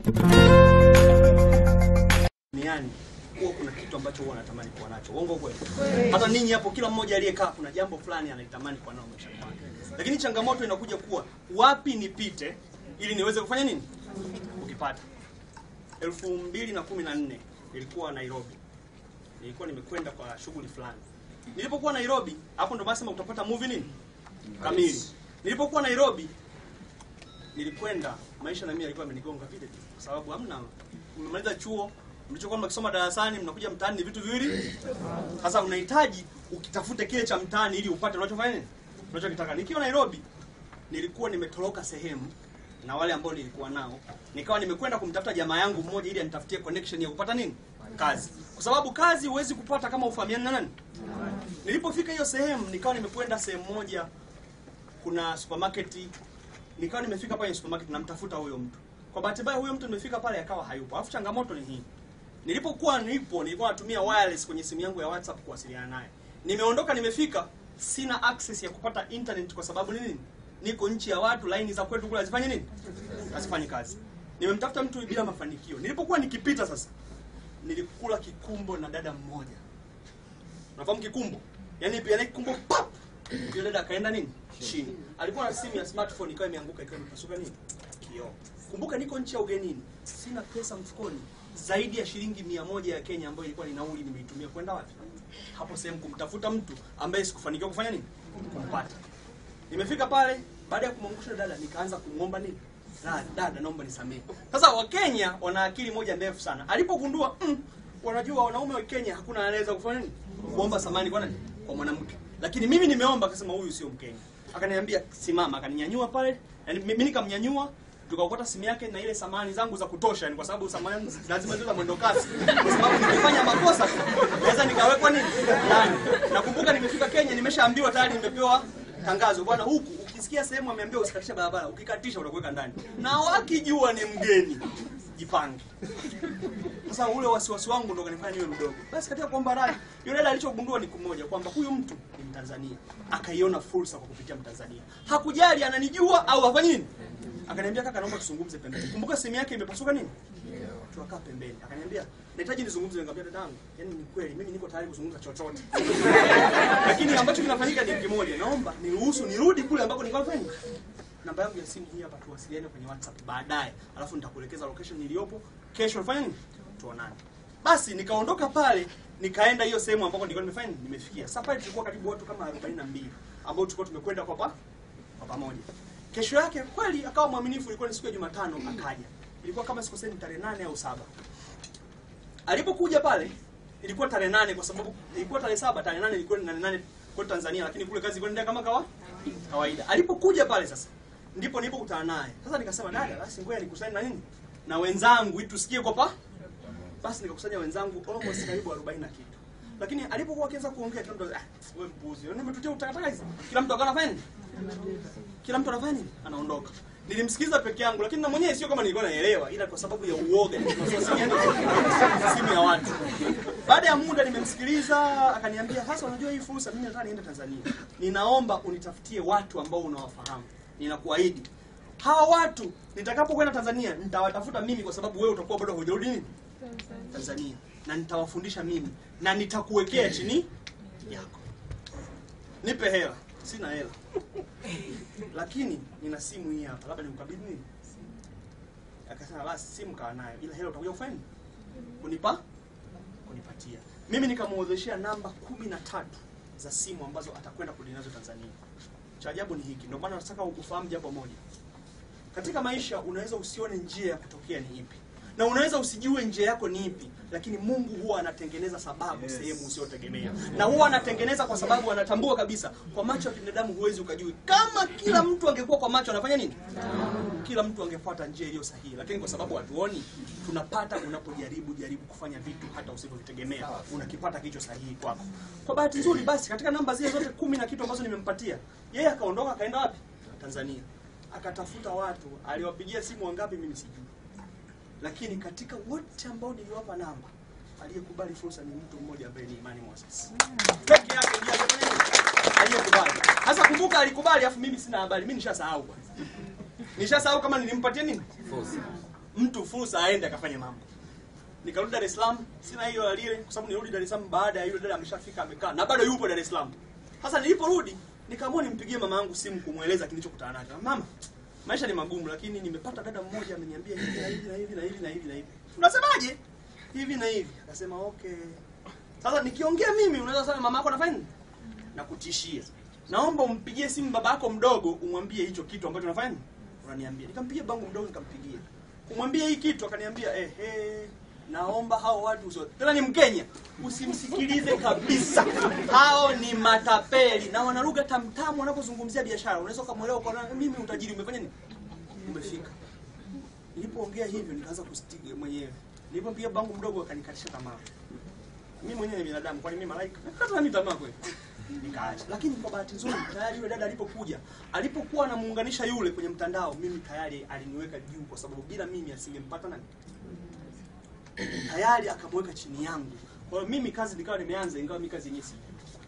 duniani huwa kuna kitu ambacho huwa anatamani kuwa nacho. Uongo kweli? Hata ninyi hapo, kila mmoja aliyekaa kuna jambo fulani analitamani kuwa nao maishani mwake, lakini changamoto inakuja kuwa wapi nipite ili niweze kufanya nini ukipata. elfu mbili na kumi na nne nilikuwa Nairobi, nilikuwa nimekwenda kwa shughuli fulani. Nilipokuwa Nairobi, hapo ndo basema utapata movie nini kamili. Nilipokuwa Nairobi nilikwenda maisha na mimi alikuwa amenigonga vile tu, kwa sababu hamna, mmemaliza chuo, mlichokuwa mnakisoma darasani, mnakuja mtaani, ni vitu viwili. Sasa unahitaji ukitafute kile cha mtaani ili upate unachofanya nini, unachokitaka. Nikiwa Nairobi, nilikuwa nimetoroka sehemu na wale ambao nilikuwa nao, nikawa nimekwenda kumtafuta jamaa yangu mmoja ili anitafutie connection ya kupata nini, kazi, kwa sababu kazi huwezi kupata kama ufahamiani na nani. Nilipofika hiyo sehemu, nikawa nimekwenda sehemu moja, kuna supermarket nikawa nimefika pale supermarket namtafuta huyo mtu. Kwa bahati mbaya huyo mtu nimefika pale akawa hayupo. Alafu changamoto ni hii. Nilipokuwa nipo nilikuwa natumia wireless kwenye simu yangu ya WhatsApp kuwasiliana naye. Nimeondoka nimefika sina access ya kupata internet kwa sababu nini? Niko nchi ya watu, line za kwetu kule hazifanye nini? Hazifanyi kazi. Nimemtafuta mtu bila mafanikio. Nilipokuwa nikipita sasa nilikula kikumbo na dada mmoja. Unafahamu kikumbo? Yaani pia kikumbo pap. Yule dada akaenda nini? Chini. Alikuwa na simu ya smartphone ikawa imeanguka ikawa imepasuka nini? Kioo. Kumbuka niko nchi ya ugenini. Sina pesa mfukoni zaidi ya shilingi mia moja ya Kenya ambayo ilikuwa ni nauli nimeitumia kwenda wapi? Hapo sehemu kumtafuta mtu ambaye sikufanikiwa kufanya nini? Kumpata. Nimefika pale baada ya kumwangusha dada nikaanza kumwomba nini? Dada, dada naomba nisamehe. Sasa Wakenya wana akili moja ndefu sana. Alipogundua mm, wanajua wanaume wa Kenya hakuna anaweza kufanya nini? Kuomba samani kwa nani? Kwa mwanamke. Lakini mimi nimeomba, akasema huyu sio Mkenya. Akaniambia simama, akaninyanyua pale, yani mimi nikamnyanyua, tukaokota simu yake na ile samani zangu za kutosha, ni kwa sababu samani lazima ziwe za mwendo kasi, kwa sababu nikifanya makosa tu naweza nikawekwa nini ndani. Nakumbuka nimefika Kenya, nimeshaambiwa tayari, nimepewa tangazo, bwana, huku ukisikia sehemu ameambiwa usikatisha barabara, ukikatisha utakuweka ndani, na wakijua ni mgeni jipange. Sasa ule wasiwasi wangu ndo kanifanya niwe mdogo. Basi katika kuomba radhi, yule dada alichogundua ni kumoja kwamba huyu mtu ni Mtanzania. Akaiona fursa kwa kupitia Mtanzania. Hakujali ananijua au afanye nini. Akaniambia kaka, naomba tuzungumze pembeni. Kumbuka simu yake imepasuka nini? Tukakaa pembeni. Akaniambia nahitaji nizungumze. Nikamwambia dadangu, yani ni kweli mimi niko tayari kuzungumza chochote. Lakini ambacho kinafanyika ni kimoja. Naomba niruhusu nirudi kule ambako nilikuwa nafanya namba yangu ya simu hii hapa, tuwasiliane kwenye WhatsApp baadaye, alafu nitakuelekeza location niliyopo. Kesho nifanye nini? Tuonane. Basi nikaondoka pale, nikaenda hiyo sehemu ambako nilikuwa nimefanya nini? Nimefikia. Sasa pale tulikuwa karibu watu kama 42 ambao tulikuwa tumekwenda kwa pa kwa pamoja. Kesho yake kweli akawa mwaminifu, ilikuwa ni siku ya Jumatano, akaja. Ilikuwa kama sikosei ni tarehe nane au saba. Alipokuja pale ilikuwa tarehe nane kwa sababu ilikuwa tarehe saba, tarehe nane ilikuwa ni nane nane kwa Tanzania, lakini kule kazi ilikuwa inaendelea kama kawa kawaida. Alipokuja pale sasa ndipo nilipokutana naye. Sasa nikasema dada, basi ngoja nikusanye na nini? Na wenzangu ili tusikie kwa pa. Basi nikakusanya wenzangu almost karibu 40 na kitu. Lakini alipokuwa akianza kuongea kila mtu ah, wewe mpuzi. Wewe umetutia utakataka hizi. Kila mtu akawa anafanya nini? Kila mtu anafanya nini? Anaondoka. Nilimsikiza peke yangu lakini na mwenyewe sio kama nilikuwa naelewa ila kwa sababu ya uoga nilikuwa simu ya watu. Baada ya muda nimemsikiliza akaniambia, "Sasa unajua hii fursa mimi nataka niende Tanzania. Ninaomba unitafutie watu ambao unawafahamu." ninakuahidi hawa watu nitakapokwenda Tanzania nitawatafuta mimi, kwa sababu wewe utakuwa bado hujarudi nini Tanzania, na nitawafundisha mimi na nitakuwekea chini yako. Nipe hela. Sina hela, lakini nina simu hii hapa, labda nikukabidhi nini. Akasema basi simu kaa nayo, ila hela utakuja kufanya nini? Kunipa kunipatia mimi. Nikamuozeshea namba kumi na tatu za simu ambazo atakwenda kurudi nazo Tanzania. Cha ajabu ni hiki, ndio maana nataka ufahamu jambo moja. Katika maisha unaweza usione njia ya kutokea ni ipi, na unaweza usijue njia yako ni ipi, lakini Mungu huwa anatengeneza sababu yes, sehemu usiyotegemea, na huwa anatengeneza kwa sababu anatambua kabisa, kwa macho ya binadamu huwezi ukajui. Kama kila mtu angekuwa kwa macho anafanya nini, kila mtu angefuata njia iliyo sahihi, lakini kwa sababu hatuoni, tunapata. Unapojaribu jaribu kufanya vitu hata usivyovitegemea, unakipata kicho sahihi kwako. Kwa bahati nzuri, basi katika namba zile zote kumi na kitu ambazo nimempatia yeye, akaondoka akaenda wapi? Tanzania, akatafuta watu. Aliwapigia simu wangapi mimi sijui, lakini katika wote ambao niliwapa namba, aliyekubali fursa ni mtu mmoja ambaye ni Imani Moses peke yake ndiye alifanya nini? aliyekubali. Sasa kumbuka, alikubali afu mimi sina habari, mimi nishasahau bwana, nishasahau kama nilimpatia nini mtu fursa aende akafanye mambo. Nikarudi Dar es Salaam, sina hiyo alile kwa sababu nirudi Dar es Salaam baada ya yule dada ameshafika amekaa na bado yupo Dar es Salaam. Sasa niliporudi nikaamua nimpigie mama yangu simu kumweleza kilichokutana nacho. Mama, maisha ni magumu lakini nimepata dada mmoja ameniambia hivi na hivi na hivi na hivi na hivi na hivi. Unasemaje? Hivi na hivi. Akasema okay. Sasa nikiongea mimi unaweza sema mama yako anafanya nini? Na kutishia. Naomba umpigie simu baba yako mdogo umwambie hicho kitu ambacho unafanya nini? Unaniambia. Nikampigia bangu mdogo nikampigia. Kumwambia hii kitu akaniambia eh eh naomba hao watu usio tena ni Mkenya usimsikilize kabisa. Hao ni matapeli na wana lugha tamtamu wanapozungumzia biashara. Unaweza ukamwelewa kwa nini mimi utajiri umefanya nini? Umefika. Nilipoongea hivyo nikaanza kustiga mwenyewe. Nilipompigia bangu mdogo akanikatisha tamaa. Mimi mwenyewe ni binadamu, kwani mimi malaika? Nakata mimi tamaa kweli. Nikaacha. Lakini kwa bahati nzuri tayari yule dada alipokuja, alipokuwa anamuunganisha yule kwenye mtandao, mimi tayari aliniweka juu kwa sababu bila mimi asingempata nani? Tayari akamweka chini yangu. Kwa hiyo mimi kazi nikawa nimeanza ingawa mimi kazi yenyewe si.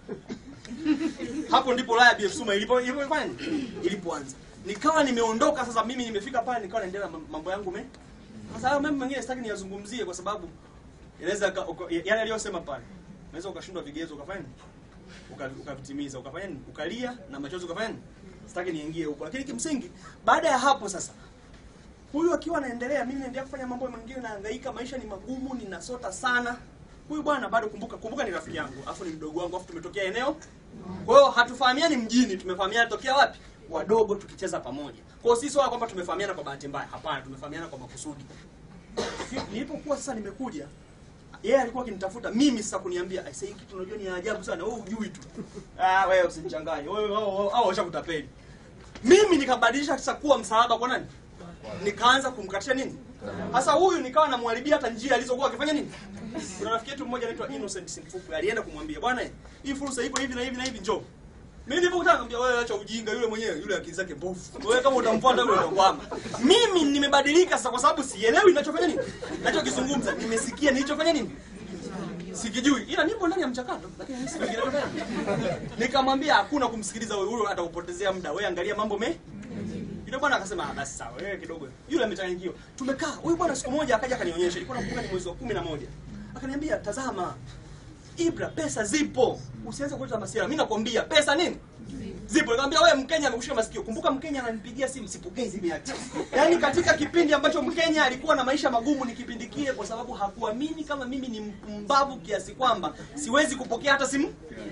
Hapo ndipo Raya BF Suma ilipo ilipofanya nini? ilipoanza. Nikawa nimeondoka sasa mimi nimefika pale nikawa naendelea na mambo yangu me. Sasa hayo mambo mengine sitaki niyazungumzie kwa sababu inaweza ka- uka- yale aliyosema pale. Unaweza ukashindwa vigezo ukafanya nini? Uka- ukavitimiza ukafanya nini? Ukalia na machozi ukafanya nini? Sitaki niingie huko. Lakini kimsingi baada ya hapo sasa huyu akiwa anaendelea, mimi naendelea kufanya mambo mengine, nahangaika, maisha ni magumu, ninasota sana. Huyu bwana bado, kumbuka kumbuka, ni rafiki yangu, afu ni mdogo wangu, afu tumetokea eneo. Kwa hiyo hatufahamiani mjini, tumefahamiana tokea wapi? Wadogo tukicheza pamoja. Kwa hiyo sisi wala kwamba tumefahamiana kwa bahati mbaya, hapana, tumefahamiana kwa makusudi. Nilipokuwa sasa nimekuja yeye alikuwa akinitafuta mimi sasa kuniambia aisee, hii kitu unajua ni ajabu sana, wewe hujui tu. Ah, wewe usinichanganye. Wewe hao hao washakutapeli. Mimi nikabadilisha sasa kuwa msalaba kwa nani? Nikaanza kumkatisha nini? Sasa huyu nikawa namwharibia hata njia alizokuwa akifanya nini? Kuna rafiki yetu mmoja anaitwa Innocent Simfuku alienda kumwambia bwana, hii fursa ipo hivi na hivi na hivi, njoo. Mimi nilipokutana nikamwambia wewe acha ujinga, yule mwenyewe yule akili zake mbovu. Wewe kama utamfuata yule utakwama. Mimi nimebadilika sasa kwa sababu sielewi ninachofanya nini? Ninachokizungumza, nimesikia nilichofanya nini? Sikijui. Ila nipo ndani ya mchakato, lakini mimi sijui kinachofanya. Nikamwambia hakuna kumsikiliza wewe, huyo atakupotezea muda. Wewe angalia mambo me yule bwana akasema ah, basi sawa, wewe kidogo. Yule amechanganyikiwa. Tumekaa. Huyu bwana siku moja akaja akanionyesha, ilikuwa nakumbuka ni mwezi wa kumi na moja. Akaniambia, "Tazama, Ibra, pesa zipo. Usianze kuleta masiara. Mimi nakwambia pesa nini? Zipo. Nikamwambia wewe Mkenya amekushika masikio. Kumbuka Mkenya ananipigia simu sipokei simu yake. Yaani katika kipindi ambacho Mkenya alikuwa na maisha magumu ni kipindi kile kwa sababu hakuamini kama mimi ni mpumbavu kiasi kwamba siwezi kupokea hata simu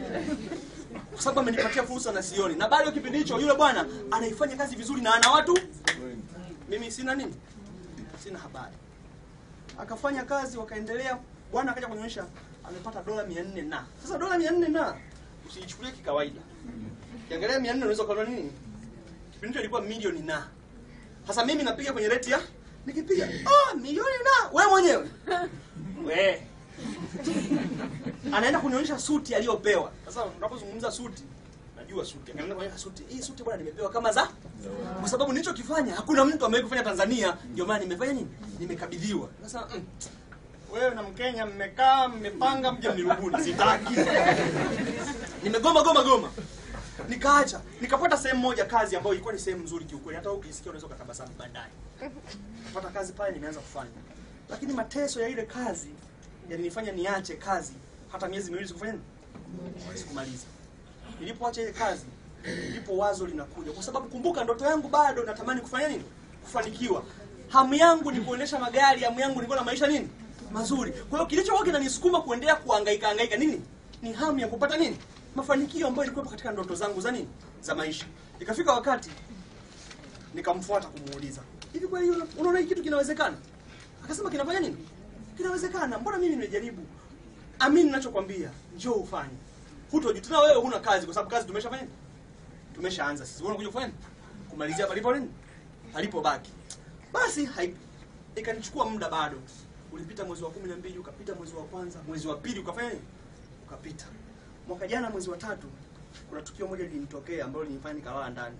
kwa sababu amenipatia fursa na sioni. Na bado kipindi hicho yule bwana anaifanya kazi vizuri na ana watu, mimi sina nini, sina habari. Akafanya kazi, wakaendelea. Bwana akaja kunionyesha amepata dola 400 na sasa, dola 400 na usiichukulie kikawaida. Kiangalia 400 unaweza kuona nini? Kipindi hicho ilikuwa milioni na. Sasa mimi napiga kwenye rate ya nikipiga, oh, milioni na wewe mwenyewe we anaenda kunionyesha suti aliyopewa. Sasa unapozungumza suti, najua suti. Anaenda kunionyesha suti. Hii suti bwana nimepewa kama za kwa sababu nilichokifanya hakuna mtu amewahi kufanya Tanzania, ndio maana nimefanya nini? Nimekabidhiwa. Sasa mm, wewe na Mkenya mmekaa mmepanga mje mnirubuni, sitaki. Nimegoma goma goma. Nikaacha, nikapata sehemu moja kazi ambayo ilikuwa ni sehemu nzuri kiukweli. Hata ukisikia unaweza ukatabasamu baadaye. Napata kazi pale nimeanza kufanya. Lakini mateso ya ile kazi yalinifanya niache kazi hata miezi miwili sikufanya nini? Sikumaliza. Nilipoacha ile kazi, ndipo wazo linakuja, kwa sababu kumbuka, ndoto yangu bado natamani kufanya nini? Kufanikiwa. Hamu yangu ni kuendesha magari, hamu yangu ni kuwa na maisha nini mazuri. Kwa hiyo kilichokuwa kinanisukuma kuendelea kuhangaika hangaika nini? Ni hamu ya kupata nini? Mafanikio ambayo ilikuwa katika ndoto zangu za nini? Za maisha. Ikafika wakati nikamfuata kumuuliza, hivi kweli unaona hiki kitu kinawezekana? Akasema kinafanya nini? Kinawezekana. Mbona mimi nimejaribu? Amini ninachokwambia, njoo ufanye. Hutojuta tena wewe huna kazi kwa sababu kazi tumeshafanya nini? Tumeshaanza sisi. Wewe unakuja kufanya nini? Kumalizia palipo nini? Palipo baki. Basi hai ikanichukua muda bado. Ulipita mwezi wa 12, ukapita mwezi wa kwanza, mwezi wa pili ukafanya nini? Ukapita. Mwaka jana mwezi wa tatu kuna tukio moja lilinitokea ambalo lilinifanya nikalala ndani.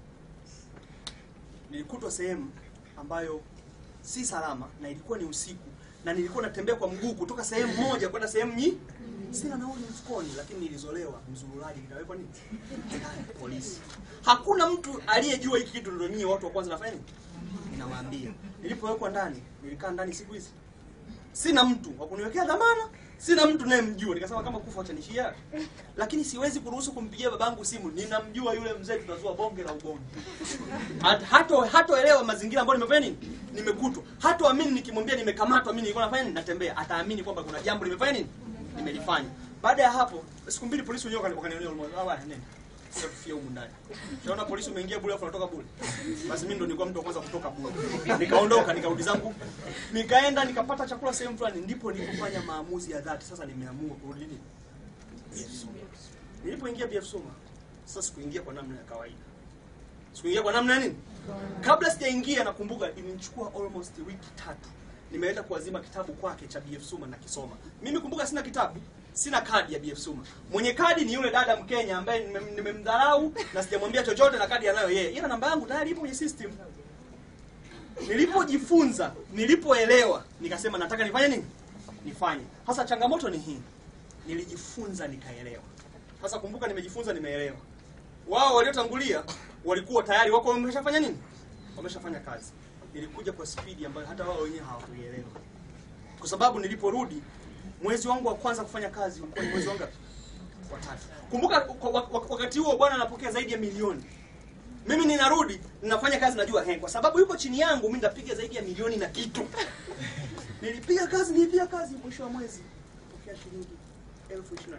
Nilikutwa sehemu ambayo si salama na ilikuwa ni usiku na nilikuwa natembea kwa mguu kutoka sehemu moja kwenda sehemu nyi sina nauli mfukoni, lakini nilizolewa mzururaji, nikawekwa nini polisi. Hakuna mtu aliyejua hiki kitu, ndio nyinyi watu wa kwanza nafanya nini ninawaambia nilipowekwa ndani nilikaa ndani siku hizi sina mtu wa kuniwekea dhamana sina mtu nayemjua nikasema kama kufa achanishia lakini siwezi kuruhusu kumpigia babangu simu ninamjua yule mzee tutazua bonge la ubongo Hat- hato hatoelewa mazingira ambayo nimefanya nini nimekutwa hatoamini nikimwambia nimekamatwa mimi nilikuwa nafanya nini natembea ataamini kwamba kuna jambo nimefanya nini nimelifanya baada ya hapo siku mbili polisi wenyewe wakani- wakanionea huruma ah bwana nenda sasa tufie humu ndani Unaona polisi umeingia bure afu unatoka bure. Basi mimi ndo nilikuwa mtu wa kwanza kutoka bure. Nikaondoka nikarudi zangu. Nikaenda nikapata chakula sehemu fulani ndipo nilipofanya maamuzi ya dhati. Sasa nimeamua kurudi nini? BF Suma. Nilipoingia BF Suma, sasa sikuingia kwa namna ya kawaida. Sikuingia kwa namna ya nini? Kabla sijaingia nakumbuka imenichukua almost wiki tatu. Nimeenda kuazima kitabu kwake cha BF Suma na kisoma. Mimi kumbuka sina kitabu, sina kadi ya BF Suma. Mwenye kadi ni yule dada Mkenya ambaye nime- nimemdharau na sijamwambia chochote na kadi anayo yeye. Ila namba yangu tayari ipo kwenye system. Nilipojifunza, nilipoelewa, nikasema nataka nifanye nini? Nifanye. Sasa changamoto ni hii. Nilijifunza nikaelewa. Sasa kumbuka nimejifunza nimeelewa. Wao waliotangulia walikuwa tayari wako wameshafanya nini? Wameshafanya kazi. Nilikuja kwa spidi ambayo hata wao wenyewe hawakuielewa. Kwa sababu niliporudi mwezi wangu wa kwanza kufanya kazi ulikuwa ni mwezi wangu ngapi? wa tatu. Kumbuka kwa- wa- wa- wakati huo bwana anapokea zaidi ya milioni. Mimi ninarudi ninafanya kazi najua he, kwa sababu yuko chini yangu mimi nitapiga zaidi ya milioni na kitu. Nilipiga kazi nilipiga kazi mwisho wa mwezi pokea shilingi elfu ishirini na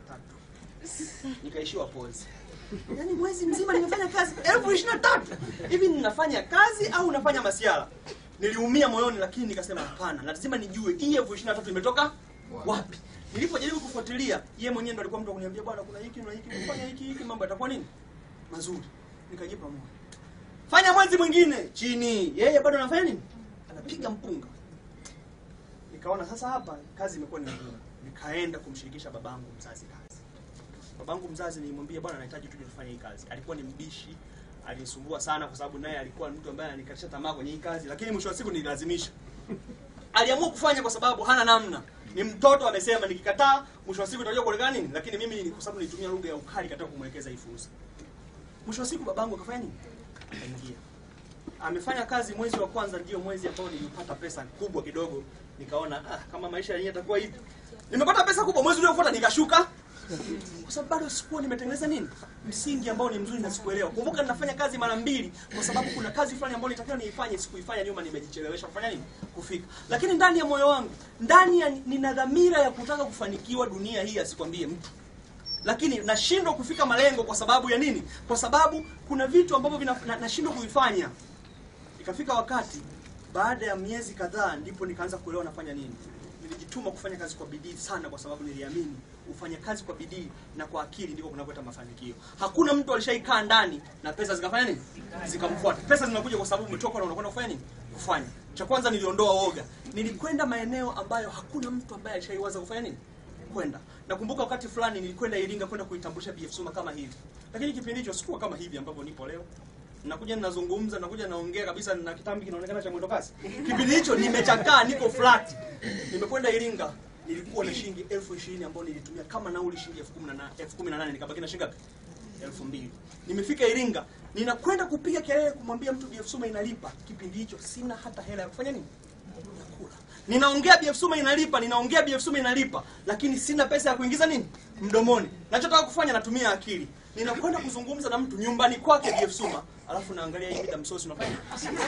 tatu nikaishiwa pozi. Yaani mwezi mzima nimefanya kazi elfu ishirini na tatu hivi ninafanya kazi au nafanya masiara? Niliumia moyoni, lakini nikasema hapana, lazima nijue hii elfu ishirini na tatu imetoka wapi. Nilipojaribu kufuatilia, yeye mwenyewe ndo alikuwa mtu wa kuniambia bwana, kuna hiki na hiki, ukifanya hiki hiki mambo yatakuwa nini mazuri. Nikajipa moyo, fanya mwezi mwingine chini, yeye bado anafanya nini, anapiga mpunga. Nikaona sasa hapa kazi imekuwa ni ngumu, nikaenda kumshirikisha babangu mzazi kazi. Babangu mzazi nilimwambia, bwana, nahitaji tuje tufanye hii kazi. Alikuwa ni mbishi, alinisumbua sana kwa sababu naye alikuwa mtu ambaye anikatisha tamaa kwenye hii kazi, lakini mwisho wa siku nililazimisha. Aliamua kufanya kwa sababu hana namna. Ni mtoto amesema, nikikataa mwisho wa siku itakuja kuonekana nini? Lakini mimi ni- kwa sababu nilitumia lugha ya ukali katika kumwelekeza hii fursa. Mwisho wa siku babangu akafanya nini? Akaingia. Amefanya kazi mwezi wa kwanza, ndio mwezi ambao nilipata pesa kubwa kidogo. Nikaona ah, kama maisha yenyewe yatakuwa hivi. Nimepata pesa kubwa, mwezi uliofuata nikashuka kwa sababu bado sikuwa nimetengeneza nini msingi ambao ni mzuri na sikuelewa. Kumbuka ninafanya kazi mara mbili, kwa sababu kuna kazi fulani ambayo nitakiwa niifanye, sikuifanya nyuma, nimejichelewesha kufanya nini, kufika. Lakini ndani ya moyo wangu, ndani ya nina dhamira ya kutaka kufanikiwa dunia hii, asikwambie mtu lakini nashindwa kufika malengo kwa sababu ya nini? Kwa sababu kuna vitu ambavyo vina- na- nashindwa kuvifanya. Ikafika wakati baada ya miezi kadhaa, ndipo nikaanza kuelewa nafanya nini. Nilijituma kufanya kazi kwa bidii sana, kwa sababu niliamini ufanya kazi kwa bidii na kwa akili ndiko kunapoleta mafanikio. Hakuna mtu alishaikaa ndani na pesa zikafanya nini, zikamfuata. Pesa zinakuja kwa sababu umetoka na unakwenda kufanya nini, kufanya. Cha kwanza niliondoa woga, nilikwenda maeneo ambayo hakuna mtu ambaye alishaiwaza kufanya nini kwenda. Nakumbuka wakati fulani nilikwenda Iringa kwenda kuitambulisha BF Suma kama hivi, lakini kipindi hicho sikuwa kama hivi ambavyo nipo leo. Nakuja ninazungumza, nakuja naongea kabisa na kitambi kinaonekana cha mwendo kasi. Kipindi hicho nimechakaa, niko flat. Nimekwenda Iringa, nilikuwa na shilingi elfu ishirini ambayo nilitumia kama nauli shilingi elfu kumi na na- elfu kumi na nane nikabaki na shilingi ngapi? elfu mbili. Nimefika Iringa, ninakwenda kupiga kelele kumwambia mtu BF Suma inalipa. Kipindi hicho sina hata hela ya kufanya nini? ya kula. Ninaongea BF Suma inalipa, ninaongea BF Suma inalipa, lakini sina pesa ya kuingiza nini mdomoni. Nachotaka kufanya natumia akili. Ninakwenda kuzungumza na mtu nyumbani kwake BF Suma, alafu naangalia hii mida msosi unafanya.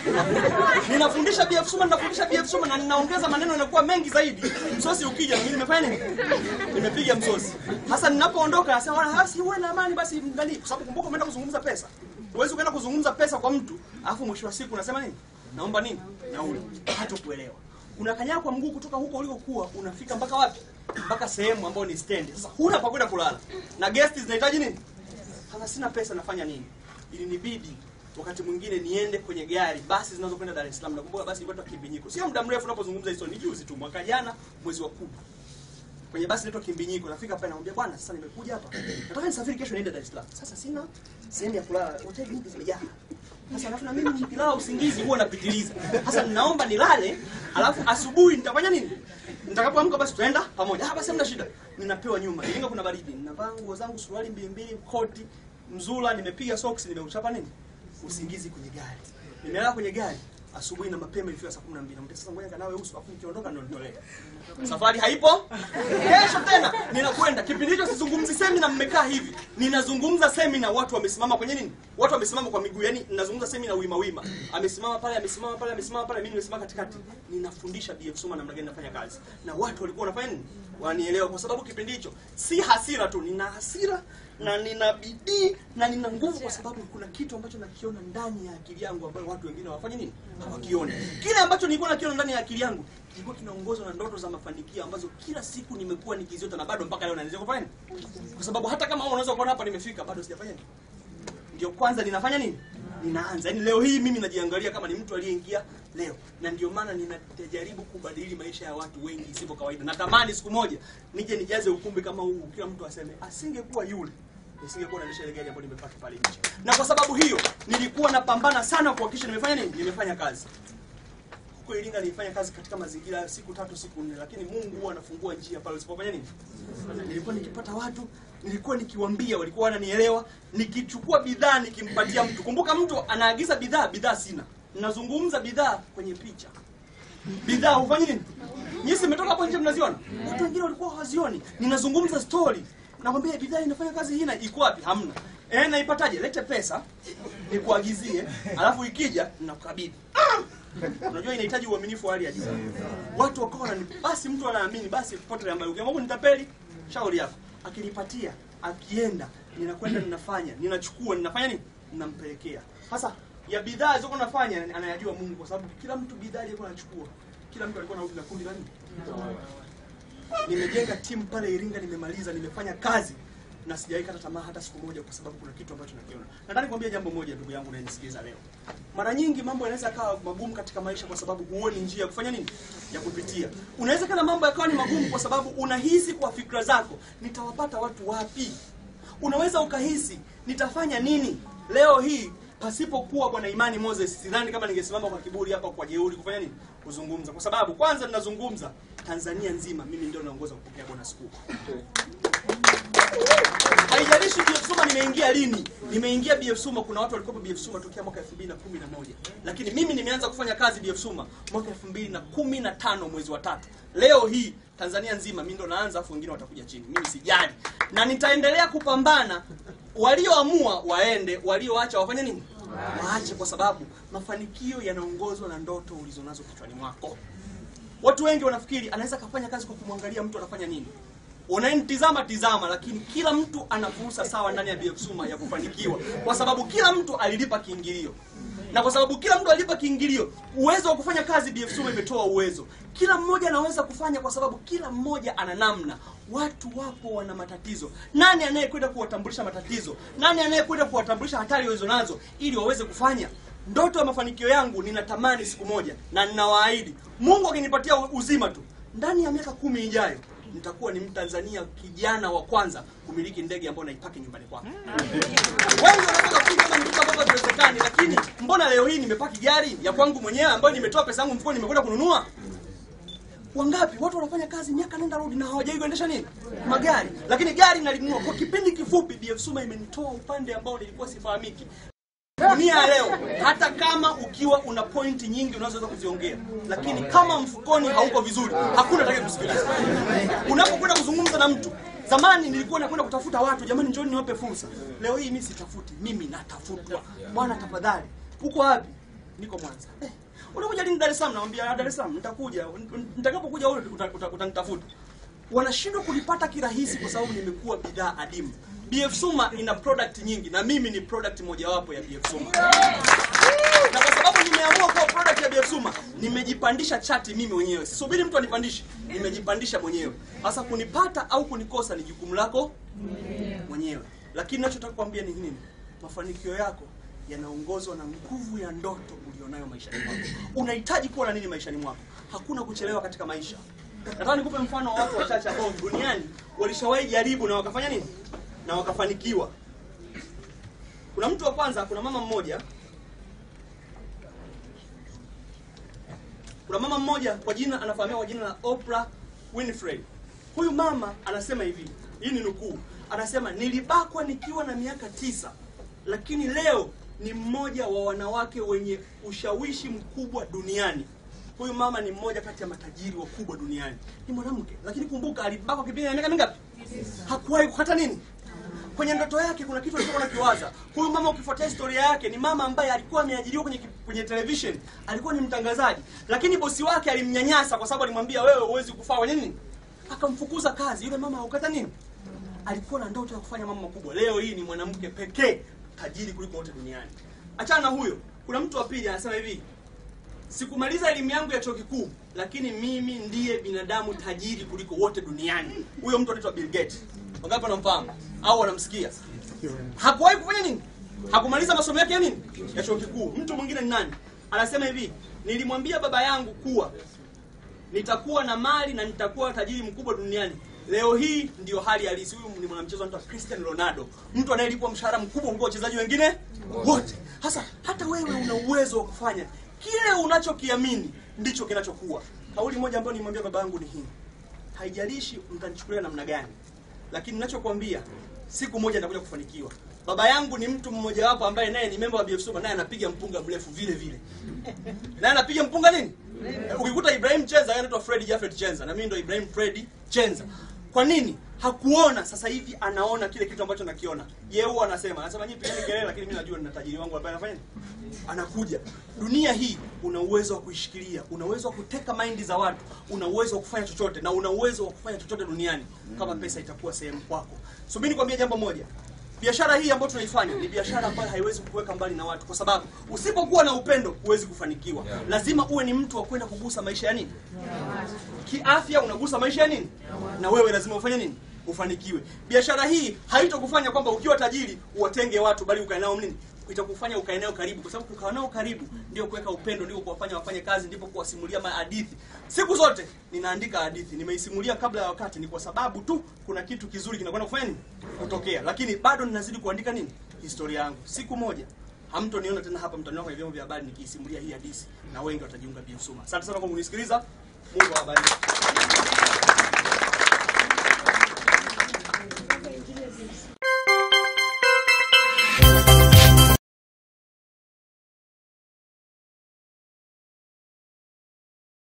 Ninafundisha BF Suma, ninafundisha BF Suma na ninaongeza maneno yanakuwa mengi zaidi. Msosi ukija mimi nimefanya nini? Nimepiga msosi. Sasa ninapoondoka nasema wala hasi uwe na amani basi mngali kwa sababu kumbuka umeenda kuzungumza pesa. Huwezi ukaenda kuzungumza pesa kwa mtu, alafu mwisho wa siku unasema nini? Naomba nini? Nauli. Hata kuelewa. Unakanyaga kwa mguu kutoka huko ulikokuwa unafika mpaka wapi? Mpaka sehemu ambayo ni stand. Sasa huna pa kwenda kulala. Na guest zinahitaji nini? Sasa sina pesa nafanya nini? Ilinibidi wakati mwingine niende kwenye gari basi zinazokwenda Dar es Salaam. Nakumbuka basi ilikuwa Kimbinyiko. Sio muda mrefu unapozungumza hizo, ni juzi tu mwaka jana mwezi wa kumi. Kwenye basi inaitwa Kimbinyiko. Nafika pale namwambia bwana, sasa nimekuja hapa. Nataka nisafiri kesho niende Dar es Salaam. Sasa sina sehemu ya kulala. Hoteli nyingi zimejaa. Sasa alafu na mimi nikilala usingizi huwa napitiliza. Sasa ninaomba nilale, alafu asubuhi nitafanya nini? Nitakapoamka basi tutaenda pamoja. Ah, basi hamna shida. Ninapewa nyuma. Iringa kuna baridi. Ninavaa nguo zangu, suruali mbili mbili, koti, mzula, nimepiga socks, nimeuchapa nini? Usingizi kwenye gari. Nimelala kwenye gari. asubuhi na mapema ilifika saa 12 namwambia sasa ngoja kanawe uso afu nikiondoka ndio nitolee safari haipo kesho tena ninakwenda kipindi hicho sizungumzi semina mmekaa hivi ninazungumza semina watu wamesimama kwenye nini watu wamesimama kwa miguu yani ninazungumza semina wima wima amesimama pale amesimama pale amesimama pale mimi nimesimama katikati ninafundisha BF Suma namna gani nafanya kazi na watu walikuwa wanafanya nini wanielewa kwa sababu kipindi hicho si hasira tu nina hasira na nina bidii na nina nguvu kwa sababu kuna kitu ambacho nakiona ndani ya akili yangu ambayo watu wengine hawafanyi nini hawakioni kile ambacho nilikuwa nakiona ndani ya akili yangu kilikuwa kinaongozwa na ndoto za mafanikio ambazo kila siku nimekuwa nikiziota na bado mpaka leo naendelea kufanya nini kwa sababu hata kama wewe unaweza kuona hapa nimefika bado sijafanya nini ndio kwanza ninafanya nini ninaanza yaani leo hii mimi najiangalia kama ni mtu aliyeingia leo na ndio maana ninajaribu kubadili maisha ya watu wengi isivyo kawaida natamani siku moja nije nijaze ukumbi kama huu kila mtu aseme asingekuwa yule nisingekuwa naendesha ile gari ambayo nimepata pale nje na kwa sababu hiyo nilikuwa napambana sana kuhakikisha nimefanya nini nimefanya kazi huko Iringa nilifanya kazi katika mazingira ya siku tatu siku nne, lakini Mungu huwa anafungua njia pale usipofanya nini. Nilikuwa nikipata watu, nilikuwa nikiwaambia, walikuwa wananielewa. Nikichukua bidhaa nikimpatia mtu, kumbuka mtu anaagiza bidhaa, bidhaa sina, nazungumza bidhaa kwenye picha, bidhaa hufanyi nini. Nyinyi mmetoka hapo nje mnaziona, watu wengine walikuwa hawazioni. Ninazungumza story, nakwambia bidhaa inafanya kazi hii, na iko wapi? Hamna. Eh, naipataje? Lete pesa nikuagizie, alafu ikija ninakukabidhi. Unajua inahitaji uaminifu wa hali ya juu. Watu wakawa wanani basi mtu anaamini basi popote ambaye ukiamua nitapeli shauri yako. Akinipatia, akienda, ninakwenda ninafanya, ninachukua, ninafanya nini? Ninampelekea. Sasa ya bidhaa zilizo nafanya anayajua Mungu kwa sababu kila mtu bidhaa alikuwa anachukua. Kila mtu alikuwa anarudi na kundi la nini? Nimejenga timu pale Iringa, nimemaliza, nimefanya kazi na sijawahi kata tamaa hata siku moja, kwa sababu kuna kitu ambacho nakiona. Nataka nikwambie jambo moja, ndugu yangu unayenisikiliza leo. Mara nyingi mambo yanaweza kawa magumu katika maisha kwa sababu huoni njia ya kufanya nini, ya kupitia. Unaweza kana mambo yakawa ni magumu kwa sababu unahisi kwa fikra zako, nitawapata watu wapi? Unaweza ukahisi nitafanya nini leo hii pasipokuwa bwana Imani Moses, sidhani kama ningesimama kwa kiburi hapa kwa jeuri kufanya nini, kuzungumza, kwa sababu kwanza ninazungumza Tanzania nzima, mimi ndio naongoza kupokea bonus kubwa. Haijalishi BF Suma nimeingia lini. Nimeingia BF Suma, kuna watu walikuwa BF Suma tokea mwaka 2011. Lakini mimi nimeanza kufanya kazi BF Suma mwaka 2015 mwezi wa tatu. Leo hii Tanzania nzima mimi ndo naanza afu wengine watakuja chini. Mimi sijali. Na nitaendelea kupambana. Walioamua waende, walioacha wafanye nini? Waache kwa sababu mafanikio yanaongozwa na ndoto ulizonazo kichwani mwako. Watu wengi wanafikiri anaweza kafanya kazi kwa kumwangalia mtu anafanya nini. Unanitizama tizama, lakini kila mtu ana fursa sawa ndani ya BF Suma ya kufanikiwa, kwa sababu kila mtu alilipa kiingilio, na kwa sababu kila mtu alilipa kiingilio, uwezo wa kufanya kazi BF Suma imetoa uwezo. Kila mmoja anaweza kufanya, kwa sababu kila mmoja ana namna. Watu wapo wana matatizo. Nani anayekwenda kuwatambulisha matatizo? Nani anayekwenda kuwatambulisha hatari walizo nazo ili waweze kufanya? Ndoto ya mafanikio yangu ninatamani siku moja, na ninawaahidi Mungu akinipatia uzima tu, ndani ya miaka kumi ijayo nitakuwa ni Mtanzania kijana wa kwanza kumiliki ndege ambayo naipaki nyumbani kwangu. Wengi wanataka kufikiri kama ndugu ambavyo haiwezekani, lakini mbona leo hii nimepaki gari ya kwangu mwenyewe ambayo nimetoa pesa yangu mfukoni nimekwenda kununua? Wangapi watu wanafanya kazi miaka nenda rudi na hawajawahi kuendesha nini magari, lakini gari nalinunua kwa kipindi kifupi. BF Suma imenitoa upande ambao nilikuwa sifahamiki dunia ya leo, hata kama ukiwa una pointi nyingi unazoweza kuziongea, lakini kama mfukoni hauko vizuri, hakuna atakaye kusikiliza. Unapokwenda kuzungumza na mtu, zamani nilikuwa nakwenda kutafuta watu, jamani, njoni niwape fursa. Leo hii mimi sitafuti, mimi natafutwa. Bwana tafadhali, uko wapi? Niko Mwanza. Eh, unakuja lini Dar es Salaam? Namwambia Dar es Salaam nitakuja, nitakapokuja wewe utanitafuta. Wanashindwa kulipata kirahisi kwa sababu nimekuwa bidhaa adimu. BF Suma ina product nyingi na mimi ni product mojawapo ya BF Suma. Na kwa sababu nimeamua kuwa product ya BF Suma, nimejipandisha chati mimi mwenyewe. Sisubiri mtu anipandishe, nimejipandisha mwenyewe. Sasa kunipata au kunikosa ni jukumu lako mwenyewe. Lakini ninachotaka kuambia ni nini? Mafanikio yako yanaongozwa na nguvu ya ndoto ulionayo maishani mwako. Unahitaji kuwa na nini maishani mwako? Hakuna kuchelewa katika maisha. Nataka nikupe mfano wa watu wachache ambao duniani walishawahi jaribu na wakafanya nini? na wakafanikiwa. Kuna mtu wa kwanza, kuna mama mmoja, kuna mama mmoja kwa jina anafahamika kwa jina la Oprah Winfrey. Huyu mama anasema hivi, hii ni nukuu, anasema nilibakwa nikiwa na miaka tisa, lakini leo ni mmoja wa wanawake wenye ushawishi mkubwa duniani. Huyu mama ni mmoja kati ya matajiri wakubwa duniani, ni mwanamke, lakini kumbuka, alibakwa kipindi na miaka mingapi? Hakuwahi kukata nini kwenye ndoto yake kuna kitu alichokuwa nakiwaza. Huyu mama ukifuatia historia yake ni mama ambaye alikuwa ameajiriwa kwenye kwenye television, alikuwa ni mtangazaji, lakini bosi wake alimnyanyasa kwa sababu alimwambia wewe huwezi kufaa kwenye nini, akamfukuza kazi. Yule mama haukata nini, alikuwa na ndoto ya kufanya mambo makubwa. Leo hii ni mwanamke pekee tajiri kuliko wote duniani. Achana na huyo, kuna mtu wa pili anasema hivi, sikumaliza elimu yangu ya chuo kikuu, lakini mimi ndiye binadamu tajiri kuliko wote duniani. Huyo mtu anaitwa Bill Gates. Wangapi wanamfahamu au wanamsikia? Hakuwahi kufanya nini? Hakumaliza masomo yake ya nini? Ya chuo kikuu. Mtu mwingine ni nani? Anasema hivi, nilimwambia baba yangu kuwa nitakuwa na mali na nitakuwa tajiri mkubwa duniani. Leo hii ndiyo hali halisi. Huyu ni mwanamchezo anaitwa Cristiano Ronaldo, mtu anayelipwa mshahara mkubwa kuliko wachezaji wengine wote. Sasa hata wewe una uwezo wa kufanya kile unachokiamini, ndicho kinachokuwa. Kauli moja ambayo nimwambia baba yangu ni hii, haijalishi mtanichukulia namna gani, lakini ninachokwambia siku moja nitakuja kufanikiwa. Baba yangu ni mtu mmoja wapo ambaye naye ni memba wa BF Suma, naye anapiga mpunga mrefu vile vile, naye anapiga mpunga nini. Ukikuta Ibrahim Chenza, yeye anaitwa Fred Jafet Chenza, na mimi ndo Ibrahim Fred Chenza. Kwa nini hakuona? Sasa hivi anaona kile kitu ambacho nakiona. Yeye huwa anasema, anasema nyinyi pigeni kelele, lakini mimi najua nina tajiri wangu ambaye anafanya nini? Anakuja. Dunia hii una uwezo wa kuishikilia, una uwezo wa kuteka maindi za watu, una uwezo wa kufanya chochote na una uwezo wa kufanya chochote duniani kama pesa itakuwa sehemu kwako. Subiri nikwambie jambo moja. Biashara hii ambayo tunaifanya ni biashara ambayo haiwezi kukuweka mbali na watu, kwa sababu usipokuwa na upendo huwezi kufanikiwa. Lazima uwe ni mtu wa kwenda kugusa maisha ya nini, kiafya, unagusa maisha ya nini, na wewe lazima ufanye nini, ufanikiwe. Biashara hii haitokufanya kwamba ukiwa tajiri uwatenge watu, bali ukae nao nini itakufanya ukae nao karibu, kwa sababu kukaa nao karibu ndio kuweka upendo, ndio kuwafanya wafanye kazi, ndipo kuwasimulia mahadithi. Siku zote ninaandika hadithi, nimeisimulia kabla ya wakati, ni kwa sababu tu kuna kitu kizuri kinakwenda kufanya nini, kutokea, lakini bado ninazidi kuandika nini, historia yangu. Siku moja hamtoniona tena hapa, mtaniona kwenye vyombo vya habari nikiisimulia hii hadithi, na wengi watajiunga BF Suma. Asante sana kwa kunisikiliza. Mungu awabariki.